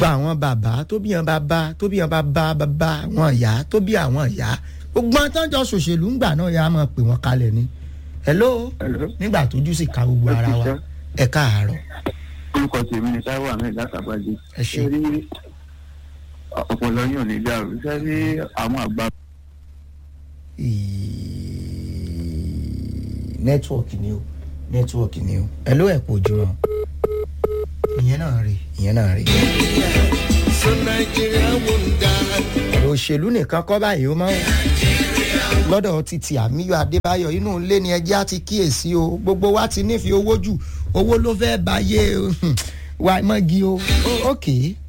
gba àwọn bàbá tó bí àwọn bàbá tó bí àwọn bàbá bàbá àwọn ìyá tó bí àwọn ìyá gbogbo àwọn tó ń jọ ṣòṣèlú ńgbà náà yà á máa pè wọ́n kalẹ̀ ni. hello Hello. nígbà tójú sì ka gbogbo ara wa ẹ káàárọ̀ orúkọ tèmi ni táíwò ahmed látàbàjẹ Ẹ ṣé. rí ọpọlọ yóò ní dàrú ṣe rí àwọn àgbà nẹ́tíwọ̀kì ni o nẹ́tíwọ̀kì ni o hello ẹ̀ kò jùrọ̀ ìyẹn náà rí ìyẹn náà rí. So Nigeria won't die. ọ̀rọ̀ òṣèlú nìkan kọ́ báyìí ó máa ń lọ́dọ̀ títí àmíyọ adébáyọ̀ inú ilé ni ẹjẹ́ á ti kíyèsí o gbogbo wa ti nífẹ̀ẹ́ owó jù owó ló fẹ́ báyé wa mọ́gi o ok